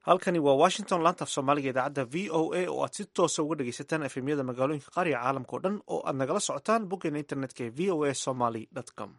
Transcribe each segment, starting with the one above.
halkani waa washington laanta af soomaaliga idaacadda v o a oo aad si toosa uga dhegaysataan efemyada magaalooyinka qaar iyo caalamka o dhan oo aad nagala socotaan boggeena internetka ee v o a somaly com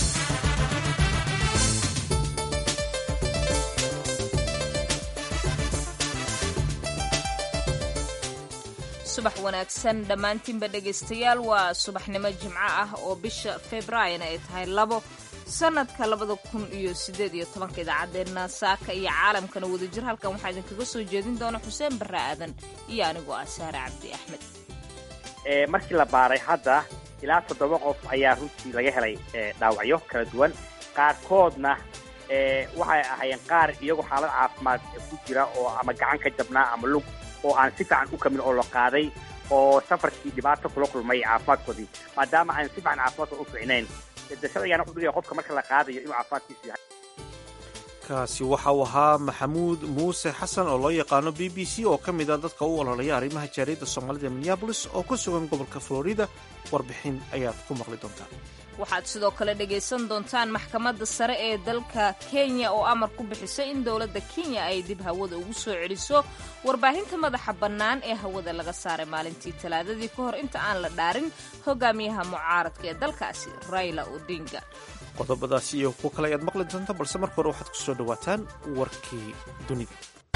subax wanaagsan dhammaantiinba dhegaystayaal waa subaxnimo jimco ah oo bisha februaarina ay tahay labo sanadka labada kun iyo sideed iyo tobanka idaacaddeenna saaka iyo caalamkana wadajir halkan waxaa idinkaga soo jeedin doona xuseen barre aadan iyo anigoo ah saare cabdi axmed markii la baaray hadda ilaa toddoba qof ayaa runtii laga helay dhaawacyo kala duwan qaarkoodna waxay ahaayeen qaar iyagoo xaalad caafimaad ku jira oo ama gacan ka jabnaa ama lug oo aan si fiican u kamin oo la qaaday oo safarkii dhibaato kula kulmay caafimaadkoodii maadaama aan si fiican caafimaadkooda u fiicnayn sharcigaana wuxuu dhigaya qofka marka la qaadayo inuu caafimaadkiisu yahay kaasi waxa uu ahaa maxamuud muuse xasan oo loo yaqaano b b c oo ka mid a dadka u ololaya arrimaha jaariyadda soomaalida minneabolis oo ku sugan gobolka florida warbixin ayaad ku maqli doontaan waxaad sidoo kale dhegaysan doontaan maxkamadda sare ee dalka kenya oo amar ku bixisay in dowladda kenya ay dib hawada ugu soo celiso warbaahinta madaxa bannaan ee hawada laga saaray maalintii talaadadii ka hor inta aan la dhaarin hogaamiyaha mucaaradka ee dalkaasi raila odinga qodobadaasi iyo kuwo kale ayaad maqli doontaan balse marka hore waxaad ku soo dhowaataan warkii dunida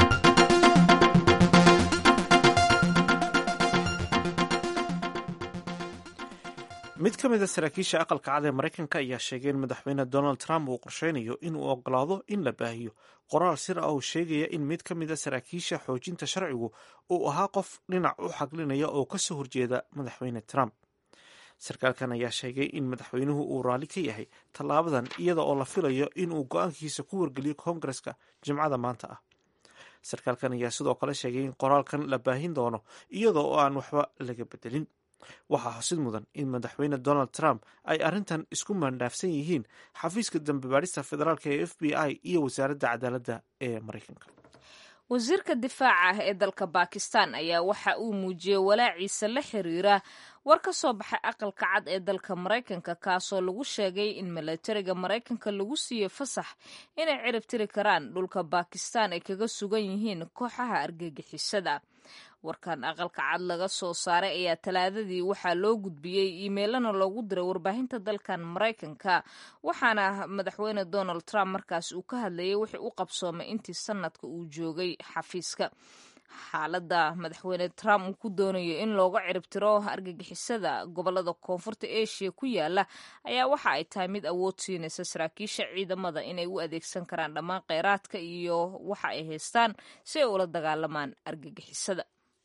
mid ka mid a saraakiisha aqalka cad ee maraykanka ayaa sheegay in madaxweyne donald trump uu qorsheynayo inuu ogolaado in la baahiyo qoraal sir ah oo sheegaya in mid ka mid a saraakiisha xoojinta sharcigu uu ahaa qof dhinac u xaglinaya oo ka soo horjeeda madaxweyne trump sarkaalkan ayaa sheegay in madaxweynuhu uu raalli ka yahay tallaabadan iyada oo la filayo inuu go-aankiisa ku wargeliyo koongareska jimcada maanta ah sarkaalkan ayaa sidoo kale sheegay in qoraalkan la baahin doono iyada oo aan waxba laga bedelin waxaa xusid mudan in madaxweyne donald trump ay arrintan isku maandhaafsan yihiin xafiiska dambe baadhista federaalk ee f b i iyo wasaaradda cadaaladda ee maraykanka wasiirka difaaca ah ee dalka bakistan ayaa waxa uu muujiyey walaaciisa la xiriira war ka soo baxay aqalka cad ee dalka maraykanka kaasoo lagu sheegay in milatariga maraykanka lagu siiyey fasax inay cirib tiri karaan dhulka bakistan ay kaga sugan yihiin kooxaha argagixisada warkan aqalka cad laga soo saaray ayaa talaadadii waxaa loo gudbiyey iimeylana loogu diray warbaahinta dalkan maraykanka waxaana madaxweyne donald trump markaas uu ka hadlayay wixii u qabsoomay intii sanadka uu joogay xafiiska xaaladda madaxweyne trump uu ku doonayo in looga ciribtiro argagixisada gobolada koonfurta asia ku yaala ayaa waxa ay tahay mid awood siinaysa saraakiisha ciidamada inay u adeegsan karaan dhammaan kheyraadka iyo waxa ay haystaan si ay ula dagaalamaan argagixisada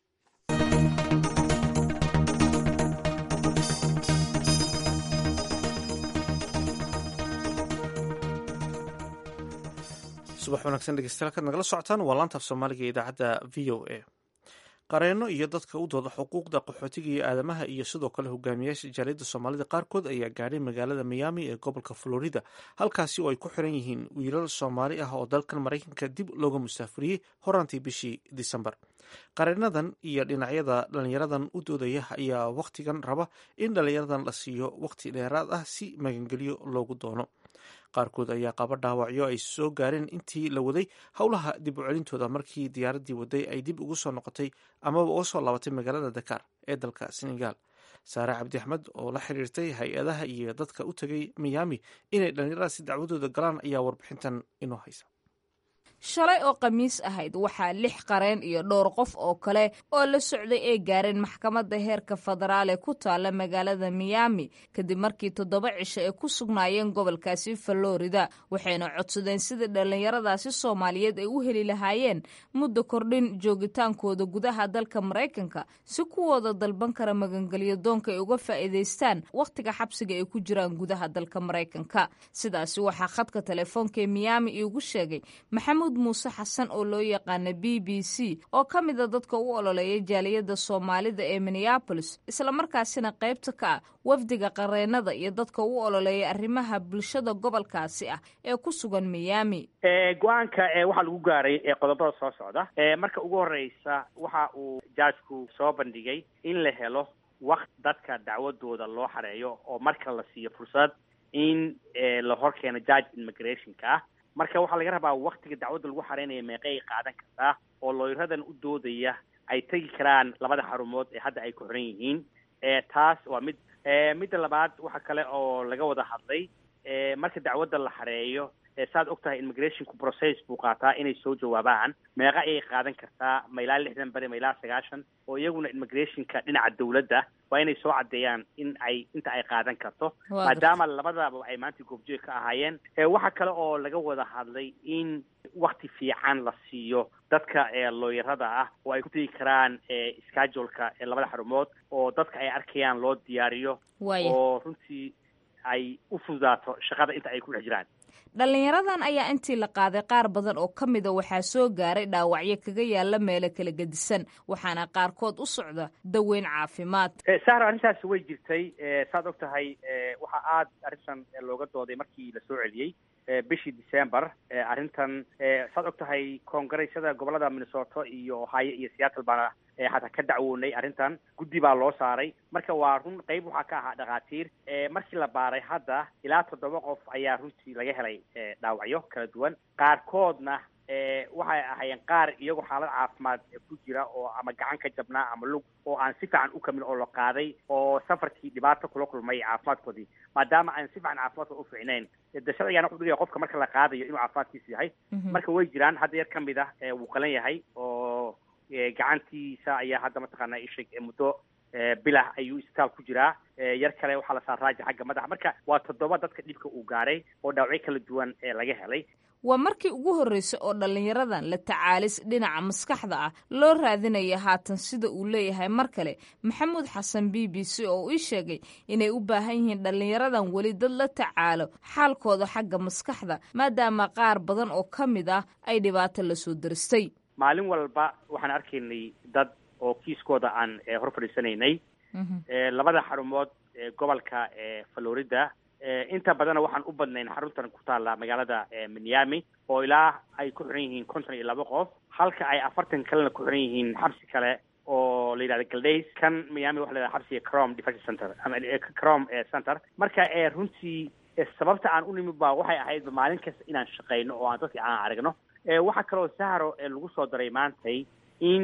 subax wanaagsan dhegeystayaal kaad nagala socotaan waa laanta af soomaaliga ee idaacadda v o a qareenno iyo dadka u dooda xuquuqda qaxootiga iyo aadamaha iyo sidoo kale hogaamiyaasha jaaliyadda soomaalida qaarkood ayaa gaadhay magaalada miyaami ee gobolka florida halkaasi oo ay ku xiran yihiin wiilal soomaali ah oo dalkan maraykanka dib looga musaafuriyey horaantii bishii disembar qareennadan iyo dhinacyada dhallinyaradan u doodaya ayaa wakhtigan raba in dhallinyaradan la siiyo wakhti dheeraad ah si magangelyo loogu doono qaarkood ayaa qaba dhaawacyo ay soo gaareen intii la waday howlaha dib u celintooda markii diyaaraddii waday ay dib ugu soo noqotay amaba uga soo laabatay magaalada dakar ee dalka senegal saare cabdi axmed oo la xiriirtay hay-adaha iyo dadka u tegay miyaami inay dhallinyaradaasi dacwadooda galaan ayaa warbixintan inoo haysa shalay oo khamiis ahayd waxaa lix qareen iyo dhowr qof oo kale oo la socday ay gaareen maxkamadda heerka federaal ee ku taalla magaalada miyaami kadib markii toddoba cisho ay ku sugnaayeen gobolkaasi florida waxayna codsadeen sidii dhallinyaradaasi soomaaliyeed ay u heli lahaayeen muddo kordhin joogitaankooda gudaha dalka maraykanka si kuwooda dalban kara magangelyo doonka ay uga faa'iidaystaan wakhtiga xabsiga ay ku jiraan gudaha dalka maraykanka sidaasi waxaa khadka telefoonka ee miyaami iigu sheegay maxamuud muuse xasan oo loo yaqaana b b c oo ka mida dadka u ololeeya jaaliyadda soomaalida ee minneabolis islamarkaasina qaybta ka ah wafdiga qareennada iyo dadka u ololeeya arrimaha bulshada gobolkaasi ah ee ku sugan miyaami go-aanka waxaa lagu gaaray qodobada soo socda marka ugu horeysa waxa uu jaajku soo bandhigay in la helo wakti dadka dacwadooda loo xareeyo oo marka la siiyo fursad in la hor keeno judge immigrationka ah marka waxaa laga rabaa waktiga dacwadda lagu xareynaya meeqay qaadan kartaa oo looyaradan u doodaya ay tegi karaan labada xarumood ee hadda ay ku xiran yihiin taas waa mid midda labaad waxa kale oo laga wada hadlay marka dacwadda la xareeyo saad og tahay immigrationku process buu qaataa inay soo jawaabaan meeqa ayay qaadan kartaa ma ilaa lixdan beri ma ilaa sagaashan oo iyaguna immigrationka dhinaca dawladda waa inay soo caddeeyaan in ay inta ay qaadan karto maadaama labadaba ay maanta goobjoog ka ahaayeen waxa kale oo laga wada hadlay in wakti fiican la siiyo dadka looyarada ah oo ay ku tegi karaan scheduleka labada xarumood oo dadka ay arkayaan loo diyaariyo oo runtii ay u fududaato shaqada inta ay ku dhex jiraan dhallinyaradan ayaa intii la qaaday qaar badan oo ka mida waxaa soo gaaray dhaawacyo kaga yaala meelo kala gedisan waxaana qaarkood u socda daweyn caafimaad sahra arrintaasi way jirtay saad og tahay waxaa aada arrintan looga dooday markii la soo celiyey bishii december arrintan saad og tahay koongareesyada gobolada minnesota iyo ohio iyo seattle baana xataa ka dacwoonay arrintan guddi baa loo saaray marka waa run qeyb waxaa ka ahaa dhakhaatiir markii la baaray hadda ilaa toddoba qof ayaa runtii laga helay dhaawacyo kala duwan qaarkoodna waxay ahaayeen qaar iyagoo xaalad caafimaad ku jira oo ama gacan ka jabnaa ama lug oo aan si fiican u kamin oo la qaaday oo safarkii dhibaato kula kulmay caafimaadkoodii maadaama aan si fiican caafimaadkooda u fiicnayn de sharcigan wuxuu dhigaya qofka marka la qaadayo inuu caafimaadkiisa yahay marka way jiraan hadda yar kamid ah wuu qalan yahay oo gacantiisa ayaa hadda mataqaanaa isheg muddo bilah ayuu isbitaal ku jiraa yar kale waxaa la saaraaja xagga madaxa marka waa toddoba dadka dhibka uu gaaray oo dhaawacyo kala duwan ee laga helay waa markii ugu horreysay oo dhallinyaradan la tacaalis dhinaca maskaxda ah loo raadinaya haatan sida uu leeyahay mar kale maxamuud xasan b b c oo ii sheegay inay u baahan yihiin dhallinyaradan weli dad la tacaalo xaalkooda xagga maskaxda maadaama qaar badan oo ka mid ah ay dhibaato la soo daristay maalin walba waxaan arkaynay dad oo kiiskooda aan hor fadhiisanaynay labada xarumood gobolka florida inta badanna waxaan u badnayn xaruntan ku taalla magaalada miami oo ilaa ay ku xiran yihiin konton iyo laba qof halka ay afartan kalena ku xiran yihiin xabsi kale oo la yidhahda galdays kan miami waxa la yidhahda xabsiga crom defense center ama crom center marka runtii sababta aan u nimid ba waxay ahayd maalin kasta inaan shaqayno oo aan dadka aan aragno waxaa kaloo sahro lagu soo daray maantay in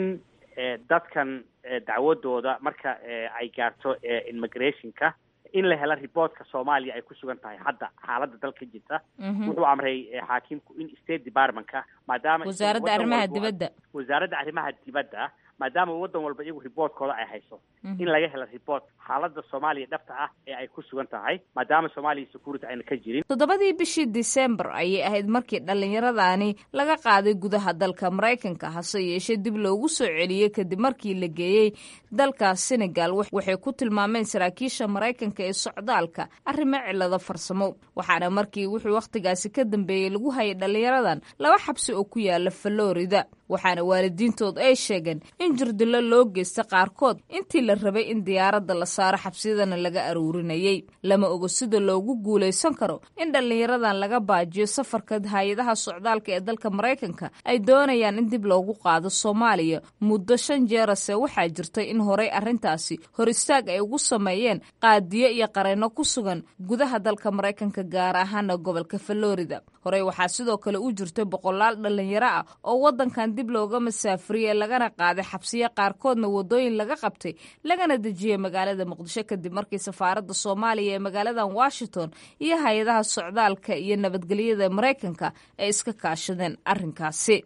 dadkan dacwadooda marka ay gaarto immigrationka in la helo reportka soomaaliya ay ku sugan tahay hadda xaaladda dalka jirta wuxuu amray xaakimku in state departmentka maadaama wasaaradda arrimaha dibadda wasaaradda arrimaha dibadda maadaama waddan walba iyagu reportkooda ay hayso in laga helo report xaaladda soomaaliya dhabta ah ee ay ku sugan tahay maadaama soomaaliya security ayna ka jirin toddobadii bishii december ayay ahayd markii dhallinyaradani laga qaaday gudaha dalka maraykanka hase yeeshee dib loogu soo celiyey kadib markii la geeyey dalka senegal waxay ku tilmaameen saraakiisha maraykanka ee socdaalka arrimo cilado farsamo waxaana markii wuxuu wakhtigaasi ka dambeeyey lagu hayay dhallinyaradan laba xabsi oo ku yaala florida waxaana waalidiintood ay sheegeen in jirdilo loo geysta qaarkood intii la rabay in diyaaradda la saaro xabsiyadana laga aruurinayey lama ogo sida loogu guulaysan karo in dhallinyaradan laga baajiyo safarka hay-adaha socdaalka ee dalka maraykanka ay doonayaan in dib loogu qaado soomaaliya muddo shan jeerase waxaa jirtay in horey arrintaasi hor istaag ay ugu sameeyeen qaadiyo iyo qareenno ku sugan gudaha dalka maraykanka gaar ahaana gobolka florida horey waxaa sidoo kale u jirtay boqolaal dhallinyaro ah oo waddankan dib looga masaafuriyey lagana qaaday xabsiyo qaarkoodna waddooyin laga qabtay lagana dejiyey magaalada muqdisho kadib markii safaaradda soomaaliya ee magaaladan washington iyo hay-adaha socdaalka iyo nabadgelyada maraykanka ay iska kaashadeen arrinkaasi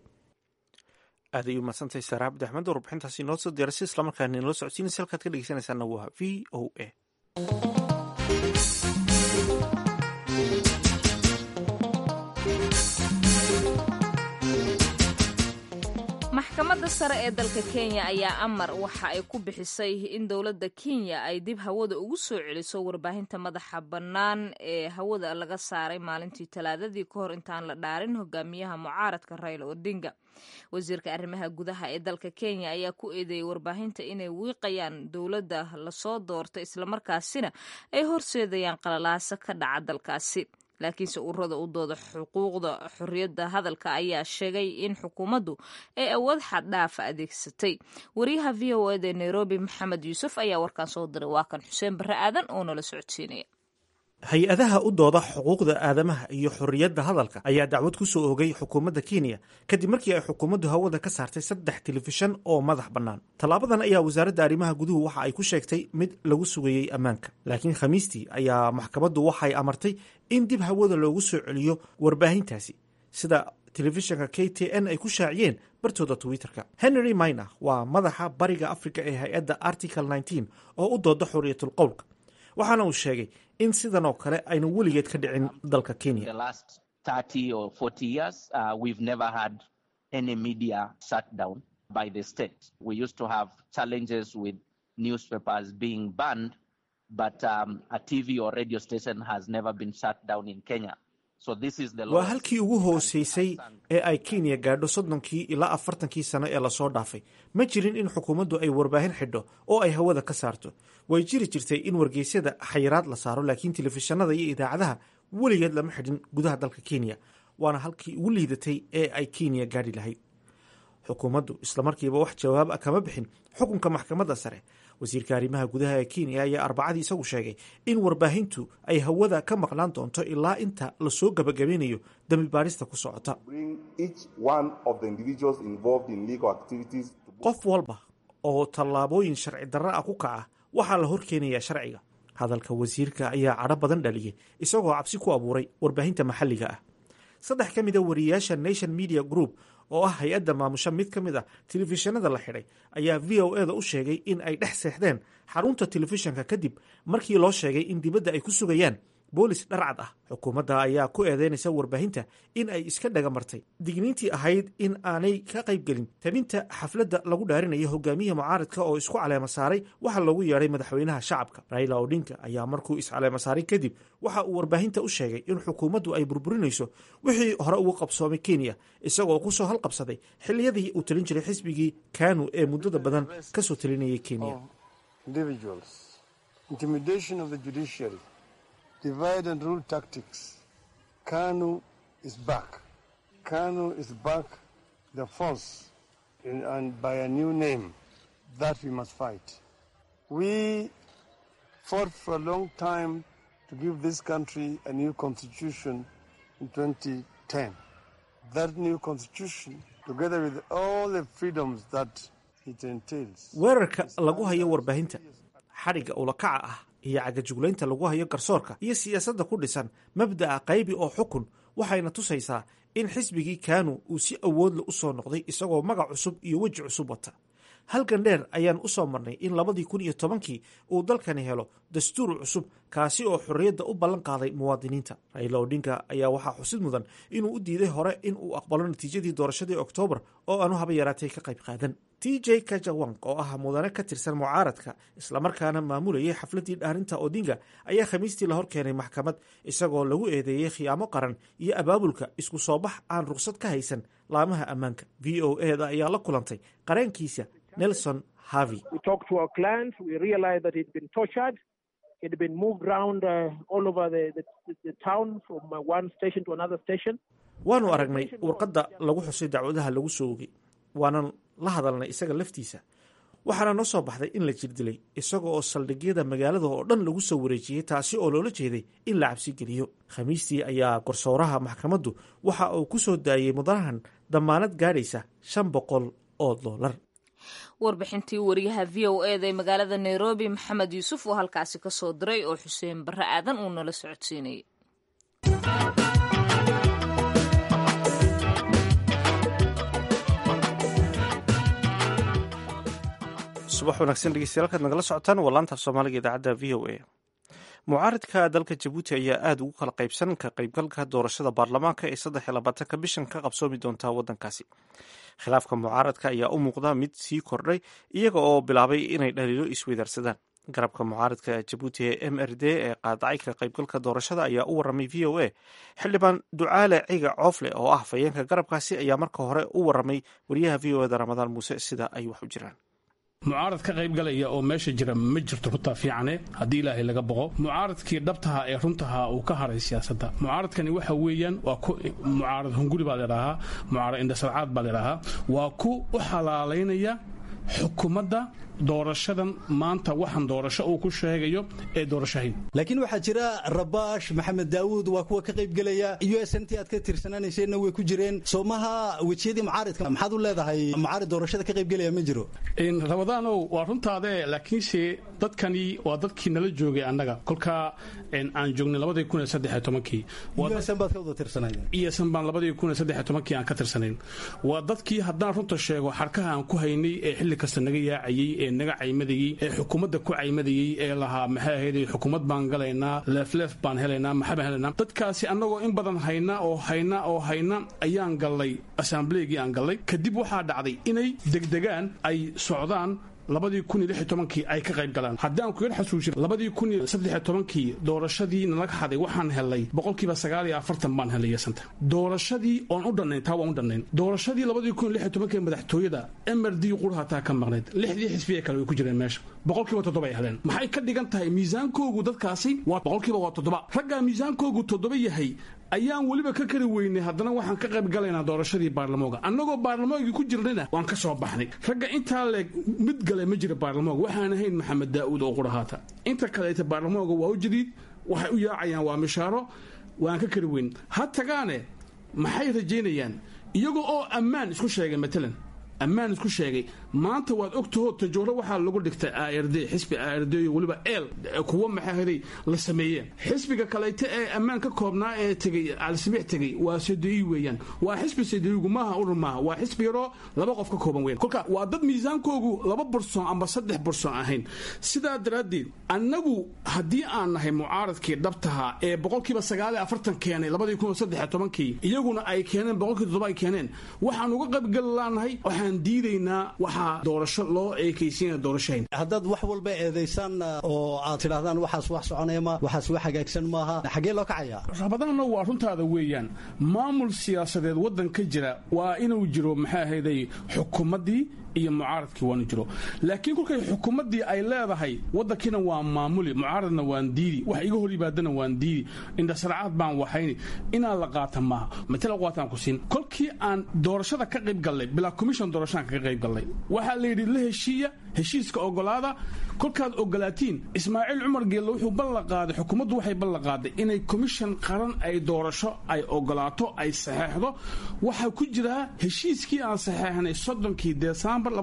aad ay u mahadsantahay saare cabdi axmed warbixintaasi inoo soo diyarasay islamarkaana inala socodsiinaysa halkaad ka dhegeysanaysaana waa v o a maxkamadda sare ee dalka kenya ayaa amar waxa ay ku bixisay in dowladda kenya ay dib hawada ugu soo celiso warbaahinta madaxa bannaan ee hawada laga saaray maalintii talaadadii ka hor intaan la dhaarin hogaamiyaha mucaaradka raila odinga wasiirka arrimaha gudaha ee dalka kenya ayaa ku eedeeyey warbaahinta inay wiiqayaan dowladda lasoo doortay islamarkaasina ay horseedayaan qalalaaso ka dhaca dalkaasi laakiinse ururada u dooda xuquuqda xorriyadda hadalka ayaa sheegay in xukuumaddu ay awood xaddhaafa adeegsatay wariyaha v o eda nairobi maxamed yuusuf ayaa warkaan soo diray waa kan xuseen barre aadan oo nala socodsiinaya hay-adaha u dooda xuquuqda aadamaha iyo xorriyadda hadalka ayaa dacwad ku soo oogay xukuumadda kenya kadib markii ay xukuumaddu hawada ka saartay saddex telefishan oo madax bannaan tallaabadan ayaa wasaaradda arrimaha guduhu waxa ay ku sheegtay mid lagu sugayey ammaanka laakiin khamiistii ayaa maxkamaddu waxay amartay in dib hawada loogu soo celiyo warbaahintaasi sida telefishanka k t n ay ku shaaciyeen bartooda twitterka henry minor waa madaxa bariga africa ee hay-adda article nneteen oo u dooda xorriyatul qowlka waxaana uu sheegay in sidan oo kale ayna weligeed ka dhicin dalka kenya waa halkii ugu hooseysay ee ay kenya gaadho soddonkii ilaa afartankii sano ee lasoo dhaafay ma jirin in xukuumaddu ay warbaahin xidho oo ay hawada ka saarto way jiri jirtay in wargeysyada xayiraad la saaro laakiin telefishanada iyo idaacadaha weligeed lama xidhin gudaha dalka kenya waana halkii ugu liidatay ee ay kenya gaadhi lahayd xukuumaddu islamarkiiba wax jawaab a kama bixin xukunka maxkamadda sare wasiirka arrimaha gudaha ee kenya ayaa arbacadii isagu sheegay in warbaahintu ay hawada ka maqnaan doonto ilaa inta lasoo gabagabeynayo dembi baadhista ku socota qof walba oo tallaabooyin sharci darra ah ku kaca waxaa la horkeenayaa sharciga hadalka wasiirka ayaa cadho badan dhaliyay isagoo cabsi ku abuuray warbaahinta maxalliga ah saddex ka mid a wariyayaasha nation media group oo ah hay-adda maamusha mid ka mid ah telefishinada la xidhay ayaa v o eda u sheegay in ay dhex seexdeen xarunta telefishanka kadib markii loo sheegay in dibadda ay ku sugayaan boolis dharcad ah xukuumadda ayaa ku eedeynaysa warbaahinta in ay iska dhagamartay digniintii ahayd in aanay ka qaybgelin tabinta xafladda lagu dhaarinayo hogaamiyaha mucaaradka oo isku caleema saaray waxa loogu yeedhay madaxweynaha shacabka raila odinka ayaa markuu iscaleema saaray kadib waxa uu warbaahinta u sheegay in xukuumaddu ay burburinayso wixii hore ugu qabsoomay kenya isagoo kusoo halqabsaday xilliyadii uu talin jiray xisbigii kanu ee muddada badan kasoo talinayay kenya divide and rule tactics. Kanu is back. Kanu is back, the force, in, and by a new name that we must fight. We fought for a long time to give this country a new constitution in 2010. That new constitution, together with all the freedoms that it entails. weerarka lagu hayo warbaahinta xadhigga ulakaca ah iyo cagajuglaynta lagu hayo garsoorka iyo siyaasadda ku dhisan mabda'a qaybi oo xukun waxayna tusaysaa in xisbigii kanu uu si awoodla u soo noqday isagoo magac cusub iyo weji cusub wata halgan dheer ayaan u soo marnay in labadii kun iyo tobankii uu dalkani helo dastuur cusub kaasi oo xorriyadda u ballan qaaday muwaadiniinta raila odinka ayaa waxaa xusid mudan inuu u diiday hore in uu aqbalo natiijadii doorashadii oktoobar oo aanu haba yaraatay ka qayb qaadan t j kajawang oo ah mudane ka tirsan mucaaradka islamarkaana maamulayay xafladdii dhaarinta odinga ayaa khamiistii la hor keenay maxkamad isagoo lagu eedeeyey khiyaamo qaran iyo abaabulka isku soo bax aan ruqsad ka haysan laamaha ammaanka v o eda ayaa la kulantay qareenkiisa nelson harvey It had been moved around uh, all over the, the, the town from uh, one station to another station. waanu aragnay warqadda lagu xusay dacwadaha lagu soo ogay waanan la hadalnay isaga laftiisa waxaana noo soo baxday in la jirdilay isaga oo saldhigyada magaalada oo dhan lagu soo wareejiyey taasi oo loola jeeday in la cabsi geliyo khamiistii ayaa garsooraha maxkamaddu waxa uu ku soo daayey mudanahan dammaanad gaadhaysa shan boqol oo doolar warbixintii wariyaha v o eda ee magaalada nairobi maxamed yuusuf oo halkaasi ka soo diray oo xuseen barre aadan uu nala socodsiinayay subax wanaagsan dhegeystayaal kaad nagala socotaan waa laanta af soomaaliga idaacadda v o a mucaaridka dalka jabuuti ayaa aada ugu kala qaybsan ka qaybgalka doorashada baarlamaanka ee saddex iyo labaatanka bishan ka qabsoomi doonta waddankaasi khilaafka mucaaradka ayaa u muuqda mid sii kordhay iyaga oo bilaabay inay dhaliilo isweydaarsadaan garabka mucaaradka jabuuti ee m r d ee qaadacay ka qaybgalka doorashada ayaa u waramay v o a xildhibaan ducaale ciga coofle oo ah fayeenka garabkaasi ayaa marka hore u waramay wariyaha v o eda ramadaan muuse sida ay wax u jiraan mucaarad ka qaybgalaya oo meesha jira ma jirto runtaa fiicane haddii ilaahay laga boqo mucaaradkii dhabtaha ee runtaha uu ka haray siyaasadda mucaaradkani waxa weeyaan waa ku mucaarad hunguri baa ladhaahaa mucaarad indhasarcaad baa ladhaahaa waa ku u xalaalaynaya xukuumadda doorashadan maanta waxaan doorasho uu ku sheegayo ee doorashahayn laakiin waxaa jira rabaash maxamed daawuud waa kuwa ka qaybgelaya u s n t aad ka tirsananayseenna way ku jireen soomaha wejiyadii mucaaridka maxaad u leedahay mucaarid doorashada ka qaybgelaya ma jiro rabadaanow waa runtaade laakiinse dadkani waa dadkii nala joogay annaga kolkaa aan joognay labadii kun iyo saddex iyo tobankii baad ka wada tirsanayeen iyosan baan labadii kun iyo saddex iyo tobankii aan ka tirsanayn waa dadkii haddaan runta sheego xarkaha aan ku haynay ee xilli kasta naga yaacayey ee naga caymadayey ee xukuumadda ku caymadayey ee lahaa maxay ahayd xukuumad baan galaynaa leefleef baan helaynaa maxaa baan helaynaa dadkaasi annagoo in badan hayna oo hayna oo hayna ayaan gallay assambleegii aan gallay kadib waxaa dhacday inay degdegaan ay socdaan labadii kun iyo lix iyo tobankii ay ka qayb galaan haddii aan kuga xasuusin labadii kun iyo saddex iyo tobankii doorashadii nalaga haday waxaan helay boqolkiiba sagaal iyo afartan baan helay yasanta doorashadii oon u dhannayn taa waan u dhannayn doorashadii labadii kun iyo lix iyo tobankii madaxtooyada mrd quraha taa ka maqnayd lixdii xisbiya kale way ku jireen meesha boqolkiiba toddoba ay heleen maxay ka dhigan tahay miisaankoogu dadkaasi waa boqolkiiba waa toddoba raggaa miisaankoogu toddoba yahay ayaan weliba ka kari weynay haddana waxaan ka qayb galaynaa doorashadii baarlamooga annagoo baarlamoogii ku jirnayna waan ka soo baxnay ragga intaa leeg mid gale ma jira baarlamooga waxaan ahayn maxamed daa'uud oo qurahaata inta kaleeta baarlamooga waa u jadiid waxay u yaacayaan waa mishaaro waan ka kari weyn ha tagaane maxay rajaynayaan iyagoo oo ammaan isku sheegay matalan ammaan isku sheegay maanta waad ogtaho tajooro waxaa lagu dhigtay ard xisbi ard weliba eel kuwa maxaahaday la sameeyeen xisbiga kaleyte ee ammaan ka koobnaa ee tegey alsabix tegey waa sadeyi weeyaan waa xisbi sadeyigu maaha urur maaha waa xisbi yaroo laba qof ka kooban weyan kolka waa dad miisaankoogu laba bursoon amba saddex bursoon ahayn sidaa daraaddeed annagu haddii aan nahay mucaaradkii dhabtaha ee boqolkiiba sagaal iyo afartan keenay labadii kun iyo saddex tobankii iyaguna ay keeneen boqolkii toddoba ay keeneen waxaan uga qaybgali laanahay waxaan diidaynaa waxaa doorasho loo eekaysiina doorashahayn haddaad wax walba eedaysaan oo aad tidhahdaan waxaas wax soconaya ma waxaas wax hagaagsan maaha xaggee loo kacayaa rabadaanna waa runtaada weeyaan maamul siyaasadeed waddan ka jira waa inuu jiro maxaa ahayday xukuumaddii iyo mucaaradkii waanu jiro laakiin kolkay xukuumaddii ay leedahay waddankiina waa maamuli mucaaradna waan diidi wax iga hor yimaadana waan diidi indhasarcaad baan waxayni inaan la qaata maaha matala qaataan ku siin kolkii aan doorashada ka qayb gallay bilaa commission doorashaan kaga qayb gallay waxaa la yidhi la heshiiya heshiiska ogolaada kolkaad ogolaatiin ismaaciil cumar geelle wuxuu ballan qaaday xukuumaddu waxay ballan qaaday inay commission qaran ay doorasho ay ogolaato ay saxeexdo waxaa ku jiraa heshiiskii aan saxeexnay soddonkii desembar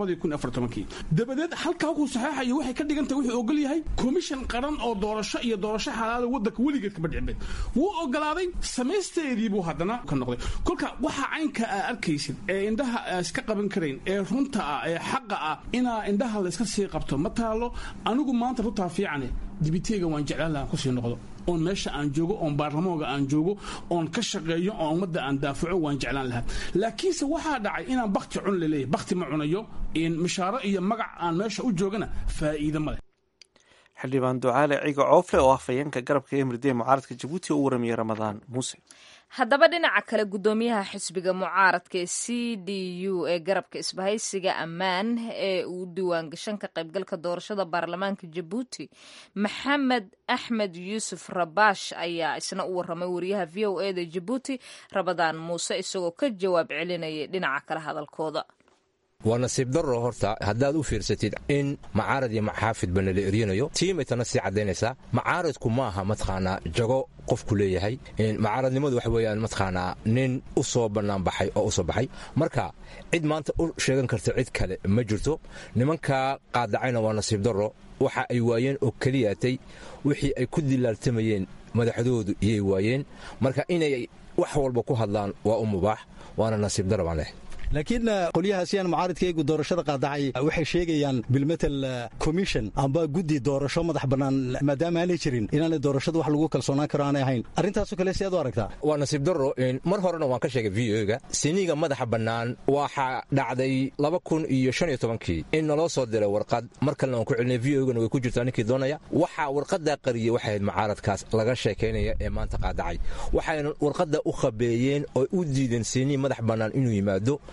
dabadeed halkaa wuxuu saxeexayo waxay ka dhigantahay wuxuu ogol yahay commission qaran oo doorasho iyo doorasho xalaala waddanka weligeed kama dhicin wuu ogolaaday samaysteedii buu haddana ka noqday kolka waxaa caynka aa arkaysid ee indhaha aa iska qaban karayn ee runta ah ee xaqa ah inaa indhaha layska sii qabto ma taalo anigu maanta runtaa fiicane dibiteega waan jeclaan lahaan kusii noqdo oon meesha aan joogo oon baarlamooga aan joogo oon ka shaqeeyo oon ummadda aan daafaco waan jeclaan lahaa laakiinse waxaa dhacay inaan bakti cun laleeyahy bakti ma cunayo mishaaro iyo magac aan meesha u joogana faa'iido ma leh xildhibaan ducaale ciga coofle oo ah fayeenka garabka emridee mucaaradka jabuuti oo u waramayay ramadaan muuse haddaba dhinaca kale guddoomiyaha xisbiga mucaaradka ee c d u ee garabka isbahaysiga ammaan ee uu diiwaangashan ka qaybgalka doorashada baarlamaanka jabuuti maxamed axmed yuusuf rabaash ayaa isna u waramay wariyaha v o e da jabuuti rabadaan muuse isagoo ka jawaab celinayay dhinaca kale hadalkooda waa nasiib darro horta haddaad u fiirsatid in macaarad iyo maxaafidba nala eryanayo tiimaytana sii caddaynaysaa macaaradku maaha mataqaanaa jago qofku leeyahay macaaradnimadu waxa weeyaan mataqaanaa nin u soo bannaanbaxay oo u soo baxay marka cid maanta u sheegan karta cid kale ma jirto nimankaa qaadacayna waa nasiib darro waxa ay waayeen oo keliyaatay wixii ay ku dilaaltamayeen madaxdoodu iyay waayeen marka inay wax walba ku hadlaan waa u mubaax waana nasiib darro baan leh laakiin qolyahaasiyaan mucaaridkaygu doorashada qaadacay waxay sheegayaan bilmetel commission amba guddi doorasho madax bannaan maadaama aanay jirin inaanay doorashada wax lagu kalsoonaan karo aanay ahayn arrintaasoo kale si aad u aragtaa waa nasiib darro mar horena waan ka sheegay v o-ga siniga madaxa bannaan waxaa dhacday laba kun iyo shan iyo tobankii in naloo soo diray warqad mar kalena waan ku celinay v o-gana way ku jirtaa ninkii doonaya waxaa warqaddaa qariyey waxay ahayd mucaaradkaas laga sheekaynaya ee maanta qaadacay waxayna warqadda u khabeeyeen oo u diideen sinii madax bannaan inuu yimaado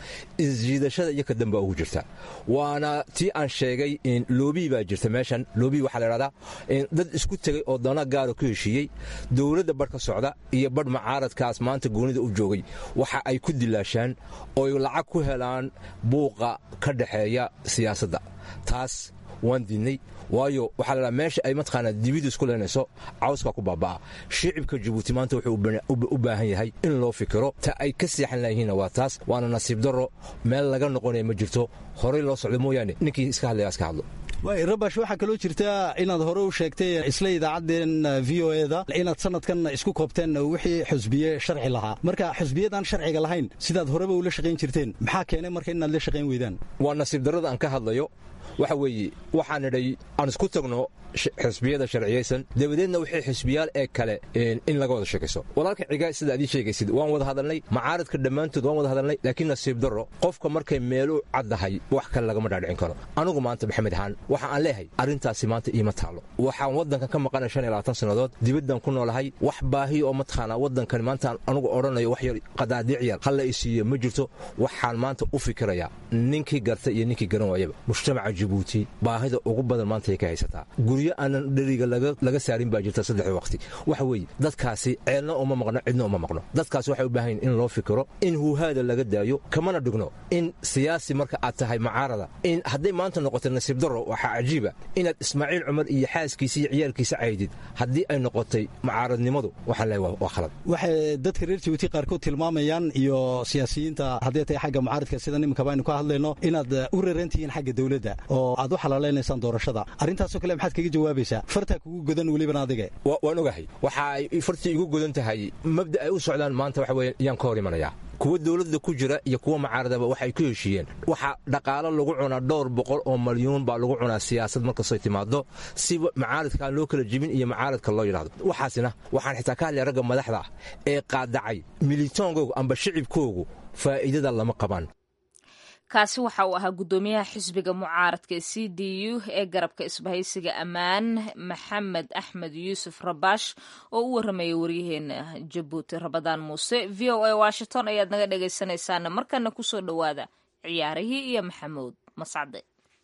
isjiidashada iyo ka dambaa ugu jirta waana tii aan sheegay loobii baa jirta meeshan loobii waxaa la idhahdaa dad isku tegey oo dana gaara ku heshiiyey dowladda badh ka socda iyo badh macaaradkaas maanta goonida u joogay waxa ay ku dilaashaan ooy lacag ku helaan buuqa ka dhaxeeya siyaasadda taas waan diidnay waayo waxaa ladhaha meesha ay mataqaanaa dibidu isku leenayso cawskaa ku baaba'a shicibka jabuuti maanta wuxuu u baahan yahay in loo fikiro ta ay ka seexan layihiinna waa taas waana nasiib darro meel laga noqonaya ma jirto horey loo socdo mooyaane ninkii iska hadlaya iska hadlo rabash waxaa kaloo jirta inaad hore u sheegtay isla idaacaddeen v o eda inaad sanadkan isku koobteen wixii xusbiye sharci lahaa marka xusbiyadaan sharciga lahayn sidaad horeba ula shaqayn jirteen maxaa keenay marka inaad la shaqayn weydaan waa nasiib darrada aan ka hadlayo waxa weeye waxaan idhay aan isku tagno xisbiyada sharciyaysan dabadeedna wixii xisbiyaal ee kale in laga wada sheekayso walaalka cigaa sida adii sheegaysid waan wada hadalnay macaaradka dhammaantood waan wada hadalnay laakiin nasiib darro qofka markay meelu caddahay wax kale lagama dhaadhicin karo anigu maanta maxamed ahaan waxa aan leeyahay arrintaasi maanta iima taalo waxaan waddankan ka maqanay shan iyo labaatan sannadood dibaddan ku noolahay wax baahiya oo mataqaanaa waddankan maanta anigu odhanayo wax yar qadaadiic yar halla i siiyo ma jirto waxaan maanta u fikirayaa ninkii garta iyo ninkii garan waayaba mujtamaca jabuuti baahida ugu badan maanta ay ka haysataa guryo aanan dheriga laga saarin baa jirta saddexda waqti waxa weeye dadkaasi ceelna uma maqno cidna uma maqno dadkaasi waxay u baahan yihin in loo fikiro in huhaada laga daayo kamana dhigno in siyaasi marka aad tahay macaarada in hadday maanta noqotay nasiib darro waxaa cajiiba inaad ismaaciil cumar iyo xaaskiisa iyo ciyaalkiisa caydid haddii ay noqotay macaaradnimadu waxaan leeyahay waa khalad waxay dadka reer jabuuti qaarkood tilmaamayaan iyo siyaasiyiinta hadday tahay xagga mucaaradka sida nimankaba aynu ka hadlayno inaad u reerantihiin xagga dowladda oo aad u xalaalaynaysaan doorashada arrintaasoo kale maxaad kaga jawaabaysaa fartaa kugu godan weliban adiga waan ogahay waxa ay fartii igu godan tahay mabda ay u socdaan maanta waxa weeye yaan ka hor imanayaa kuwa dowladda ku jira iyo kuwa macaaradaba waxay ku heshiiyeen waxaa dhaqaalo lagu cunaa dhowr boqol oo malyuun baa lagu cunaa siyaasad markastay timaado si macaaradkaan loo kala jibin iyo macaaradka loo yidhahdo waxaasina waxaan xitaa ka hadlaya ragga madaxda ah ee qaadacay militoonkoogu amba shicibkoogu faa'iidada lama qabaan kaasi waxa uu ahaa guddoomiyaha xisbiga mucaaradka ee c d u ee garabka isbahaysiga ammaan maxamed axmed yuusuf rabash oo u warramaya waryaheena jabuuti rabadaan muuse v o a washington ayaad naga dhegaysanaysaana markana kusoo dhowaada ciyaarihii iyo maxamuud mascade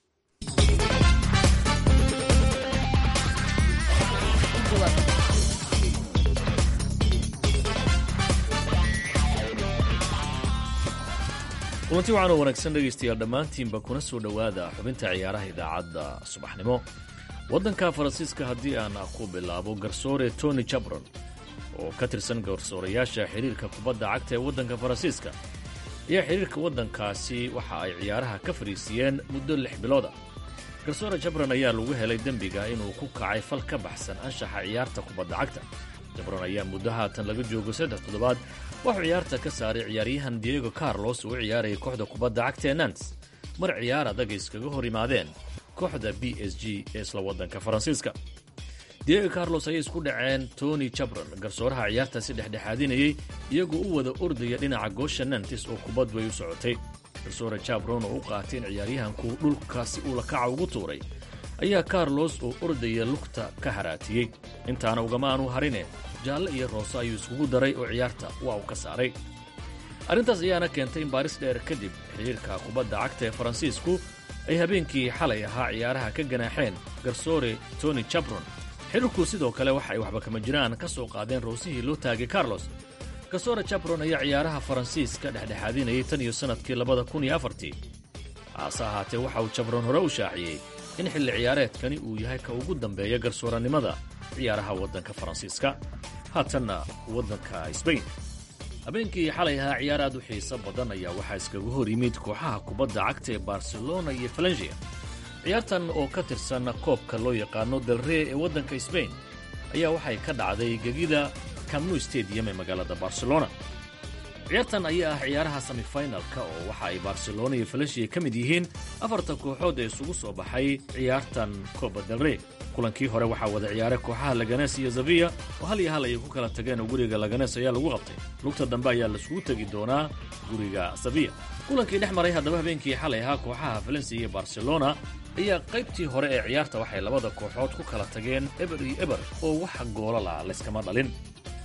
kulanti waxaan oo wanaagsan dhegaystayaal dhammaantiinba kuna soo dhowaada xubinta ciyaaraha idaacadda subaxnimo waddanka faransiiska haddii aan ku bilaabo garsoore tony jabron oo ka tirsan garsoorayaasha xidhiirka kubadda cagta ee waddanka faransiiska ayaa xidhiirka waddankaasi waxa ay ciyaaraha ka fadhiisiiyeen muddo lix bilooda garsoore jabron ayaa lagu helay dembiga inuu ku kacay fal ka baxsan anshaxa ciyaarta kubadda cagta jabron ayaa muddo haatan laga joogo saddex toddobaad waxuu ciyaarta ka saaray ciyaaryahan diego carlos uu ciyaarayay kooxda kubadda cagta ee nants mar ciyaar adag ay iskaga hor yimaadeen kooxda b s g ee isla waddanka faransiiska diego carlos ayay isku dhaceen tony jabron garsooraha ciyaartaasi dhexdhexaadinayey iyagoo u wada ordaya dhinaca goosha nantis oo kubaddu ay u socotay garsoore jabron oo u qaatay in ciyaaryahanku dhulkaasi uu lakaca ugu tuuray ayaa carlos oo ordaya lugta ka haraatiyey intaana ugama aanu harine jaalle iyo roose ayuu iskugu daray oo ciyaarta waa uu ka saaray arrintaas ayaana keentay in baaris dheer kadib xidhiirka kubadda cagta ee faransiisku ay habeenkii xalay ahaa ciyaaraha ka ganaaxeen garsoore tony jabron xidhiirku sidoo kale waxa ay waxba kama jiraan ka soo qaadeen roosihii loo taagay carlos garsoore jabron ayaa ciyaaraha faransiiska dhexdhexaadinayay tan iyo sannadkii labada kun iyo afartii haase ahaatee waxa uu jabron hore u shaaciyey in xilli ciyaareedkani uu yahay ka ugu dambeeya garsoorannimada ciyaaraha waddanka faransiiska haatanna waddanka sbain habeenkii xalay ahaa ciyaar aad u xiiso badan ayaa waxaa iskaga hor yimid kooxaha kubadda cagta ee barcelona iyo falengia ciyaartan oo ka tirsan koobka loo yaqaano dalree ee waddanka sbain ayaa waxay ka dhacday gegida camnu stadium ee magaalada barcelona ciyaartan ayaa ah ciyaaraha semifinalka oo waxa ay barcelona iyo falengia ka mid yihiin afarta kooxood ee isugu soo baxay ciyaartan kooba dalree kulankii hore waxaa wada ciyaaray kooxaha laganes iyo zaviya oo hal iyo hal ayay ku kala tageen oo guriga laganes ayaa lagu qabtay lugta dambe ayaa laisugu tegi doonaa guriga saviya kulankii dhex maray haddaba habeenkii xalay ahaa kooxaha valensiya iyo barcelona ayaa qaybtii hore ee ciyaarta waxay labada kooxood ku kala tageen eber iyo eber oo wax goolala layskama dhalin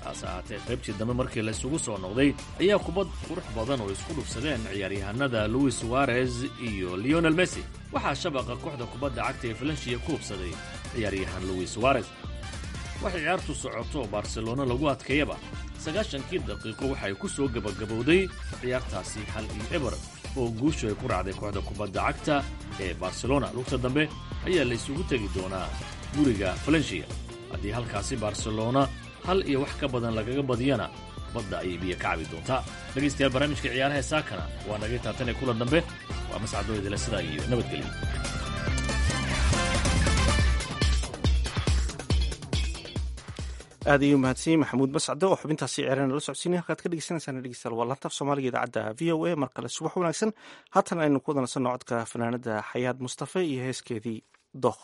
hase ahaatee qaybtii dambe markii la isugu soo noqday ayaa kubad qurux badan oo isku dhufsadeen ciyaaryahanada luis suarez iyo leonel messi waxaa shabaqa kooxda kubadda cagta ee falansiya ku hubsaday ciyaaryahan luis suarez waxay ciyaartu socoto oo barcelona lagu adkeeyaba sagaashankii daqiiqo waxay ku soo gebagabowday ciyaartaasi hal iyo eber oo guushu ay ku raacday kooxda kubadda cagta ee barcelona lugta dambe ayaa la isugu tegi doonaa guriga falensiya haddii halkaasi barcelona hal iyo wax ka badan lagaga badiyana badda ayay biyo ka cabi doontaa dhegaystayaal barnaamijka ciyaaraha ee saakana waa naga taatan ee kulan dambe waa mascadoo idila sidaa iyo nabadgelyo aad ayuu mahadsanyiin maxamuud bascade oo xubintaasi ciyaarana la socodsiinay halkaad ka dhegeysanaysaan dhegeystayaal waa laantaaf soomaaliga idaacadda v o a mar kale subax wanaagsan haatan aynu ku wadanaysanno codka fanaanada xayaad mustafe iyo heeskeedii dookh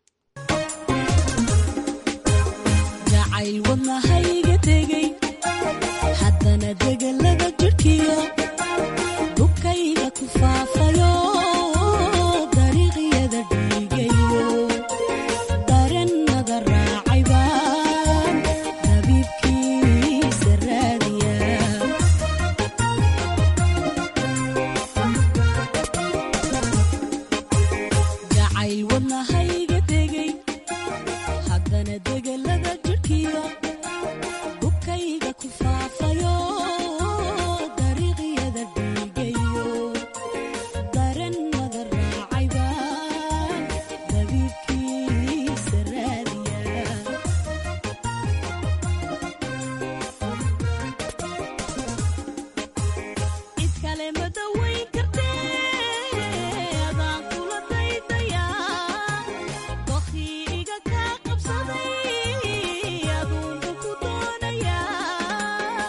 jacayl wadnahayga tegey haddana degelada jidhkiyo dubkayga ku faafayo dariiqyada dhiigayo darennada raacay baan dabiibkiisa raadiya jacayl wadnahayga tegey haddana degelada jidhkiyo dubkayga ku faafayo dariiqyada dhiigayo darennada raacay baan dabiibkiisa raadiya cid kale ma dawayn kartee adaan kula daydayaa dokhii iga kaa qabsaday aduunba ku doonayaa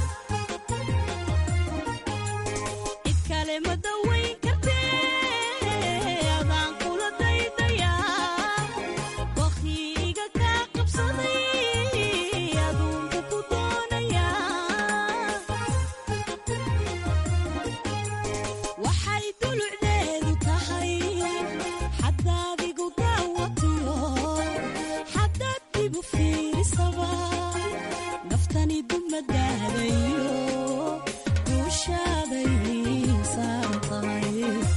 cid kale ma dawayn kartee adaan kula daydayaa dokhii iga kaa qabsaday aduunba ku doonayaa waxay dulucdeedu tahay xaddaadigu daawatiyo xaddaad dibu fiirisaba naftani dumadaadayo guushaaday saan tahay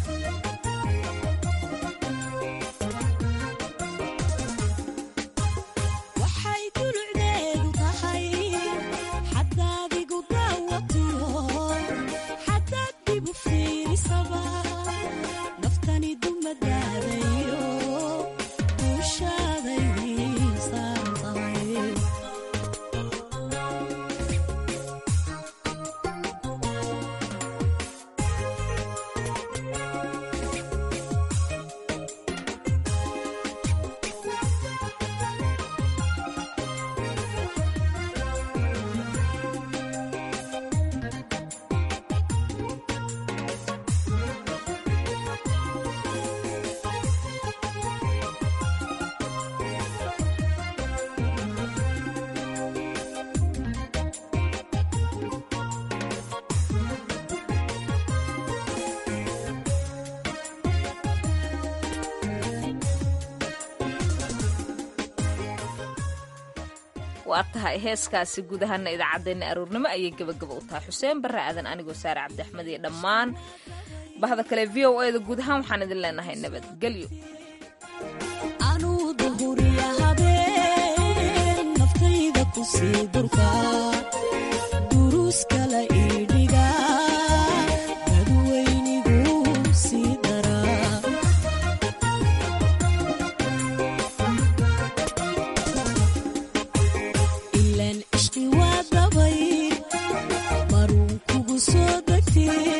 waxay dulucdeedu tahay xaddaadigu daawatiyo xaddaad dibu fiirisaba naftani dumadaadayo guushaaday saan tahay waa tahay heeskaasi guud ahaana idaacaddeenna aroornimo ayay gebagaba u tahay xuseen barre aadan anigoo saare cabdi axmed iyo dhammaan bahda kale v o eda guud ahaan waxaan idin leenahay nabadgelyo anuu duhuriya habeen naftayda ku sii durka duruus kala iidhiga dadweynigu sii daraa ilaan ishqi waa dabay maruun kugu soo degtee